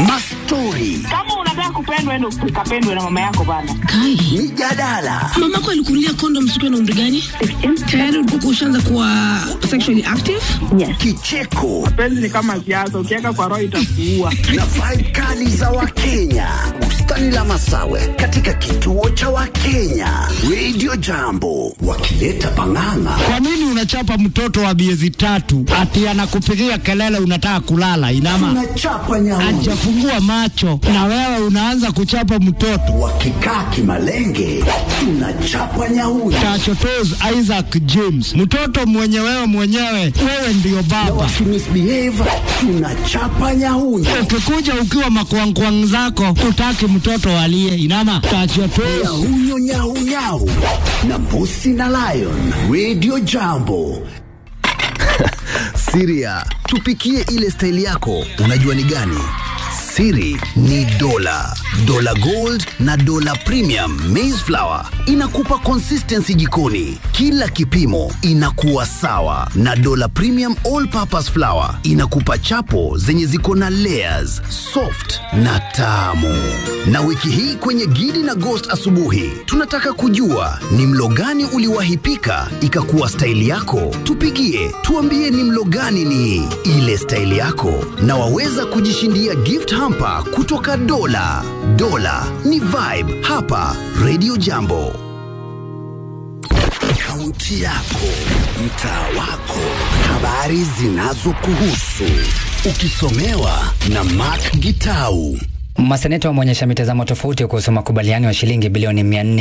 mastori, Kama unataka kupendwa, ende ukapendwe na mama yako bana. Kai, mijadala, mamako alikunulia kondom siku na umri gani? Tayari ulikuwa ushaanza kuwa sexually active? kicheko Penzi ni kama siasa, ukiweka kwa roho itakuua. na vibe kali za Wakenya. Bustani la Masawe katika kituo cha Wakenya. Radio Jambo wakileta pang'ang'a. Kwa nini unachapa mtoto wa miezi tatu ati anakupigia kelele unataka kulala? Inama Tunachapa nyauni hajafungua macho na wewe unaanza kuchapa mtoto. wakikaa kimalenge, tunachapa nyauni Tachotos Isaac James, mtoto mwenye wewe mwenyewe, wewe ndiyo na baba. wakimisbehave, tunachapa nyauni Ukikuja ukiwa makwangkwang zako, utaki mtoto alie. Inama tachotos nyahunyo nyaunyau na mbusi na lion. Radio Jambo Siria, tupikie ile staili yako, unajua ni gani? Siri ni dola, dola gold na dola premium maize flour inakupa consistency jikoni, kila kipimo inakuwa sawa, na dola premium all purpose flour inakupa chapo zenye ziko na layers, soft na tamu. Na wiki hii kwenye Gidi na Ghost asubuhi, tunataka kujua ni mlo gani uliwahi pika ikakuwa staili yako. Tupigie tuambie ni mlo gani ni ile staili yako, na waweza kujishindia gift hamper kutoka Dola. Dola ni vibe hapa Radio Jambo. Kaunti yako, mtaa wako, habari zinazokuhusu, ukisomewa na Mark Gitau. Maseneta wameonyesha mitazamo tofauti kuhusu makubaliano ya shilingi bilioni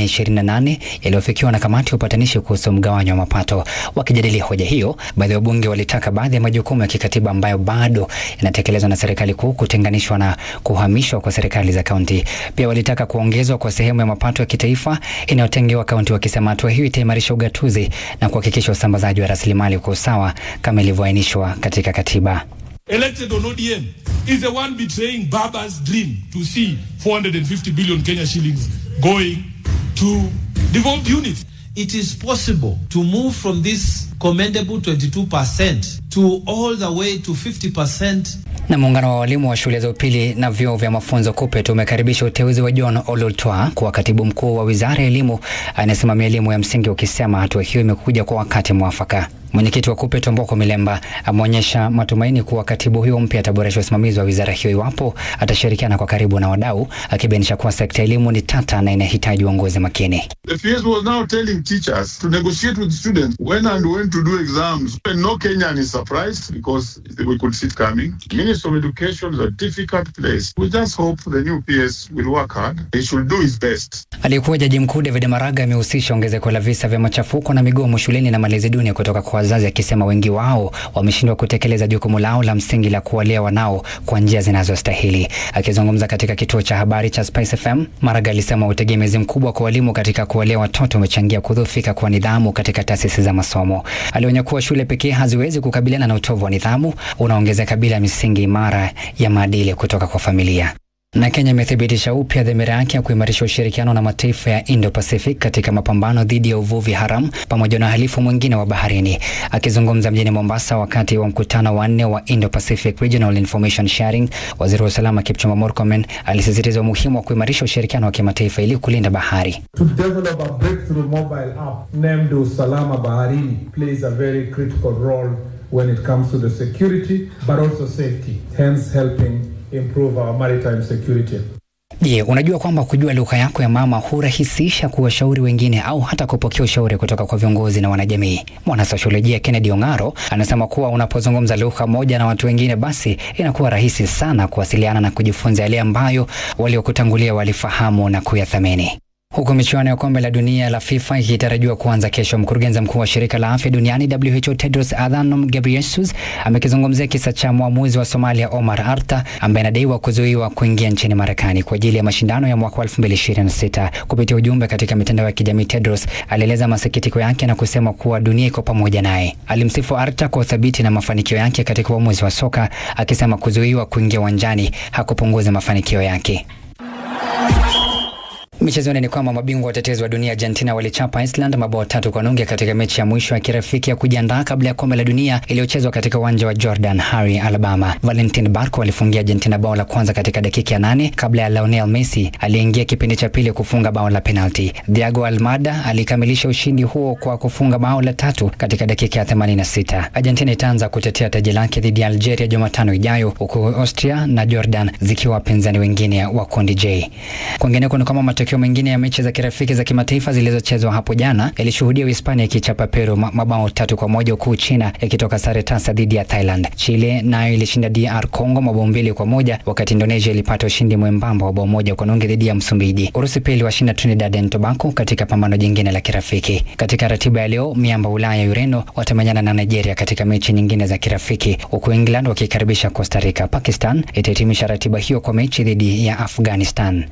428 yaliyofikiwa na kamati ya upatanishi kuhusu mgawanyo wa mapato. Wakijadili hoja hiyo, baadhi ya wabunge walitaka baadhi ya majukumu ya kikatiba ambayo bado yanatekelezwa na serikali kuu kutenganishwa na kuhamishwa kwa serikali za kaunti. Pia walitaka kuongezwa kwa sehemu ya mapato ya kitaifa inayotengewa kaunti, wakisema hatua hiyo itaimarisha ugatuzi na kuhakikisha usambazaji wa rasilimali kwa usawa kama ilivyoainishwa katika katiba. elected on ODM is the one betraying Baba's dream to see 450 billion Kenya shillings going to devolved units. it is possible to move from this commendable 22% to all the way to 50% Na muungano wa walimu wa shule za upili na vyuo vya mafunzo KUPPET umekaribisha uteuzi wa John Ololtwa kuwa katibu mkuu wa wizara ya elimu anayesimamia elimu ya msingi, ukisema hatua hiyo imekuja kwa wakati mwafaka. Mwenyekiti wa KUPPET Omboko Milemba ameonyesha matumaini kuwa katibu huyo mpya ataboresha usimamizi wa wizara hiyo iwapo atashirikiana kwa karibu na wadau, akibainisha kuwa sekta ya elimu ni tata na inahitaji uongozi makini. The PS was now telling teachers to negotiate with students when and when to do exams. And no Kenyan is surprised because we could see it coming. Minister of Education is a difficult place. We just hope the new PS will work hard. He should do his best. Aliyekuwa jaji mkuu David Maraga amehusisha ongezeko la visa vya machafuko na migomo shuleni na malezi duni kutoka kwa wazazi, akisema wengi wao wameshindwa kutekeleza jukumu lao la msingi la kuwalea wanao kwa njia zinazostahili. Akizungumza katika kituo cha habari cha Spice FM, Maraga alisema utegemezi mkubwa kwa walimu katika kuwalea watoto umechangia kudhoofika kwa nidhamu katika taasisi za masomo. Alionya kuwa shule pekee haziwezi kukabiliana na utovu wa nidhamu unaongezeka bila misingi imara ya maadili kutoka kwa familia na Kenya imethibitisha upya dhamira yake ya kuimarisha ushirikiano na mataifa ya Indo-Pacific katika mapambano dhidi ya uvuvi haramu pamoja na uhalifu mwingine wa baharini. Akizungumza mjini Mombasa wakati wa mkutano wa nne wa Indo-Pacific Regional Information Sharing, waziri wa usalama Kipchumba Murkomen alisisitiza umuhimu wa kuimarisha ushirikiano wa kimataifa ili kulinda bahari. To develop a breakthrough mobile app named Usalama Baharini plays a very critical role when it comes to the security but also safety, hence helping improve our maritime security. Je, unajua kwamba kujua lugha yako ya mama hurahisisha kuwashauri wengine au hata kupokea ushauri kutoka kwa viongozi na wanajamii? Mwanasosiolojia Kennedy Ongaro anasema kuwa unapozungumza lugha moja na watu wengine, basi inakuwa rahisi sana kuwasiliana na kujifunza yale ambayo waliokutangulia walifahamu na kuyathamini. Huku michuano ya kombe la dunia la FIFA ikitarajiwa kuanza kesho, mkurugenzi mkuu wa shirika la afya duniani WHO Tedros Adhanom Ghebreyesus amekizungumzia kisa cha mwamuzi wa Somalia Omar Arta ambaye anadaiwa kuzuiwa kuingia nchini Marekani kwa ajili ya mashindano ya mwaka 2026. Kupitia ujumbe katika mitandao ya kijamii, Tedros alieleza masikitiko yake na kusema kuwa dunia iko pamoja naye. Alimsifu Arta kwa uthabiti na mafanikio yake katika uamuzi wa soka, akisema kuzuiwa kuingia uwanjani hakupunguza mafanikio yake. Michezoni ni kwamba mabingwa watetezi wa dunia Argentina walichapa Iceland mabao tatu kwa nunge katika mechi ya mwisho ya kirafiki ya kujiandaa kabla ya kombe la dunia iliyochezwa katika uwanja wa Jordan Hare, Alabama. Valentin Barco alifungia Argentina bao la kwanza katika dakika ya nane kabla ya Lionel Messi aliyeingia kipindi cha pili kufunga bao la penalti. Thiago Almada alikamilisha ushindi huo kwa kufunga bao la tatu katika dakika ya 86. Argentina itaanza kutetea taji lake dhidi ya Algeria Jumatano ijayo, huku Austria na Jordan zikiwa wapinzani wengine wa kundi J. Kwingineko ni kwamba matokeo mengine ya mechi za kirafiki za kimataifa zilizochezwa hapo jana ilishuhudia Uhispania ikichapa Peru ma- mabao tatu kwa moja huku China ikitoka sare tasa dhidi ya Thailand. Chile nayo ilishinda DR Congo mabao mbili kwa moja wakati Indonesia ilipata ushindi mwembamba wa bao moja kwa nunge dhidi ya Msumbiji. Urusi pia iliwashinda Trinidad and Tobago katika pambano jingine la kirafiki. Katika ratiba ya leo, miamba Ulaya Ureno watamenyana na Nigeria katika mechi nyingine za kirafiki, huku England wakikaribisha Costa Rica. Pakistan itahitimisha ratiba hiyo kwa mechi dhidi ya Afghanistan.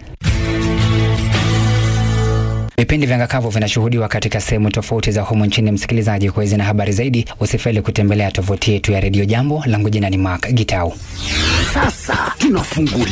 Vipindi vya Ngakavu vinashuhudiwa katika sehemu tofauti za humu nchini. Msikilizaji, kwa hizi na habari zaidi, usifeli kutembelea tovuti yetu ya redio Jambo. Langu jina ni Mark Gitau. Sasa tunafungulia